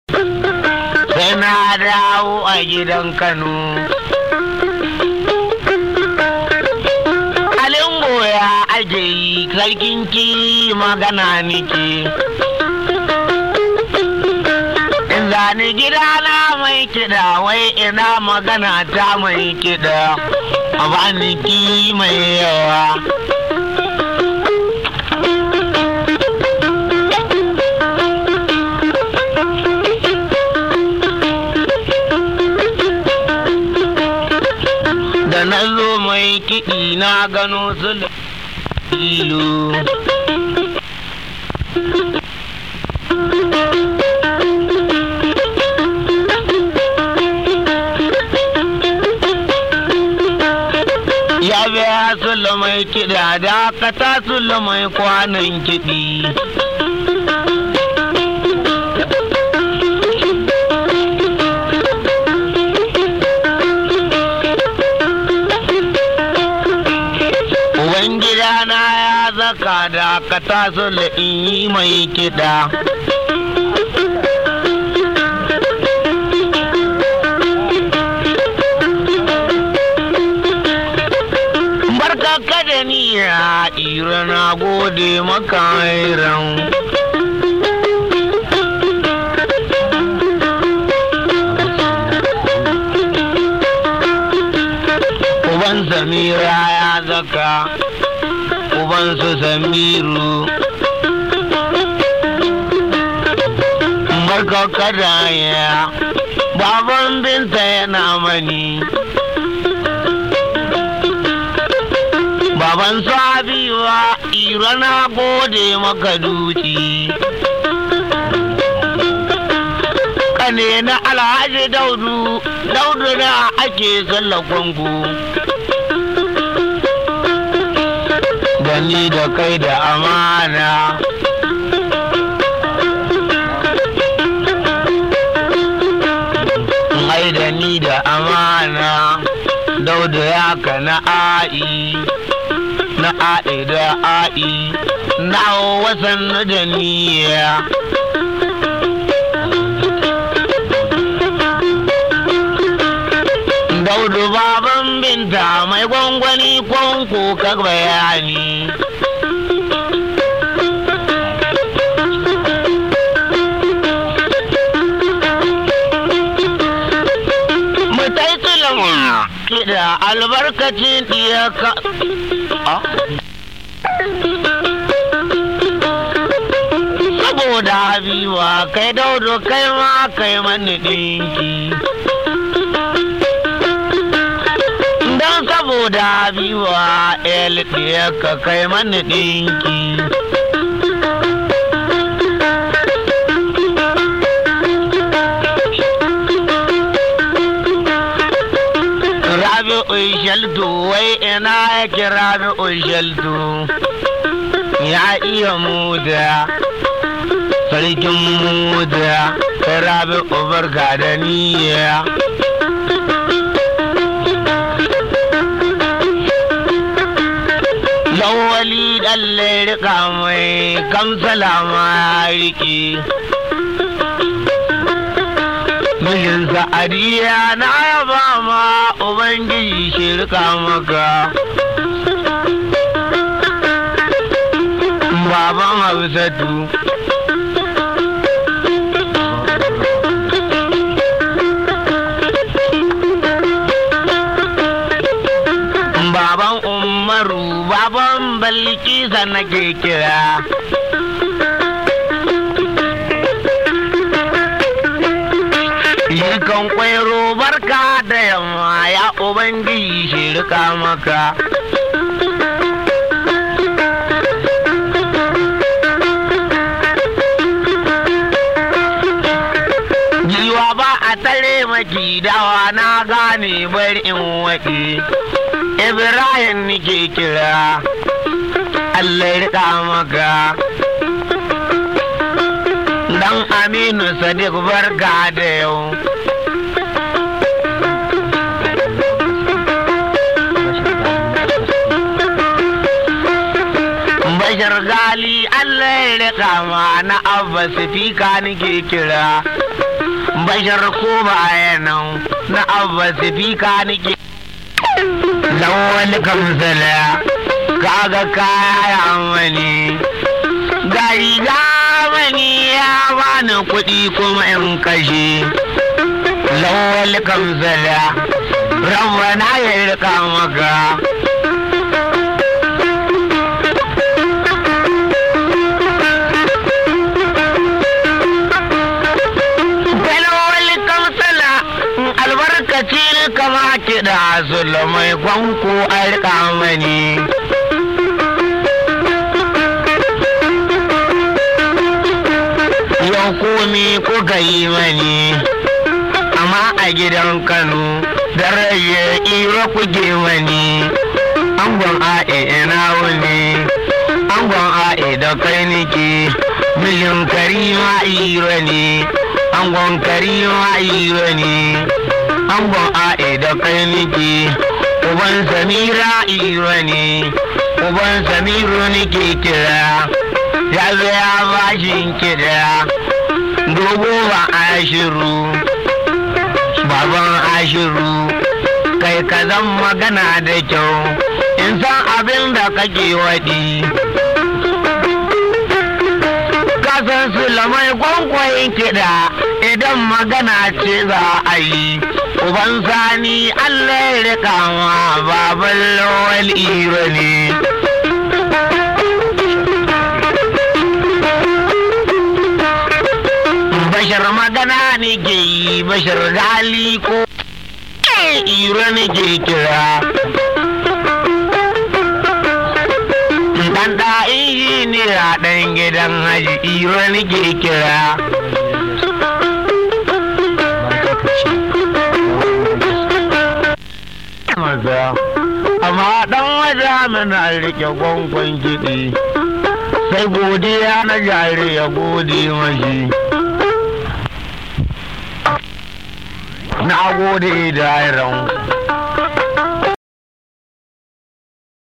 sai na dawo a gidan kano alin goya ake yi sarkin ki magana nike zani gidana mai kiɗa wai ina magana ta mai kiɗa a bani ki mai yawa da na zo mai kiɗi na gano su ilu ya biya su mai kiɗa da ka ta su mai kwanan kiɗi Ubangidana ya zaka da ka taso da in yi mai kiɗa. Barka ka da niya ira na gode maka iran. Uban Samira ya zaka, uban su Samiru. Barka kada ya, baban binta yana mani. Baban Sabiwa, ira na gode maka duci. Kane na Alhaji Daudu, Daudu na ake sallar kwango. Gani da kai da amana. Mai da ni da amana, Daudu ya ka na a'i. na a'i da a'i na wasan da niyya daudu baban binta mai gwangwani kwanko ka bayani mutai tsulama kiɗa albarkacin ɗiyaka saboda habiba kai daudu kai ma kai mani ɗinki don saboda habiba el ka kai mani ɗinki Rabi'u shaltu wai ina yake Rabi'u shaltu ya iya muda sarkin muda kai Rabi'u barka da niyya Lawali ɗalle rika mai kamsala ma ya riƙe. Mijin sa'adiya na yaba ma Ubangiji shi rika maka. Baban Hausatu. Baban Umaru, baban Balkisa nake kira. Yikan kwairo barka da yamma ya Ubangiji shi rika maka. Giwa ba a tare maki dawa na gane bari in waɗi. Ibrahim nike kira, Allah ya rika maka. Dan Aminu Sadiq barka da yau. Bashar gali Allah ya rika ma na Abba Sifika nike kira. bashar ko bayanan na abba sifika nike lawal kamsala kaga kaya amani gari mani ya bani kuɗi kuma in kashe lawal kamsala rabbana ya rika maka albarkaci kama kiɗa mai kwanko a rika mani yau komi kuka yi mani amma a gidan kano da rage iro kuke mani angon a'e ina wuni angon a'e da kai nike milin karima iro ne angon karima iro ne angon a'e da kai nike uban samira iro ne uban samiru nike kira ya zo ya bashin kira dogo ba ashiru baban ashiru kai ka zan magana da kyau in san abin da kake waɗi kasan su lamai kwankwayin kiɗa idan magana ce za a yi uban sani allah ya rika ma baban lawal iro ne bashar magana ne ke yi bashar gali ko iro ne ke kira dan da ne a ɗan gidan haji iro ne ke kira amma dan waje mana rike gwangwan kiɗi sai godiya na jari ya gode mashi na gode da iran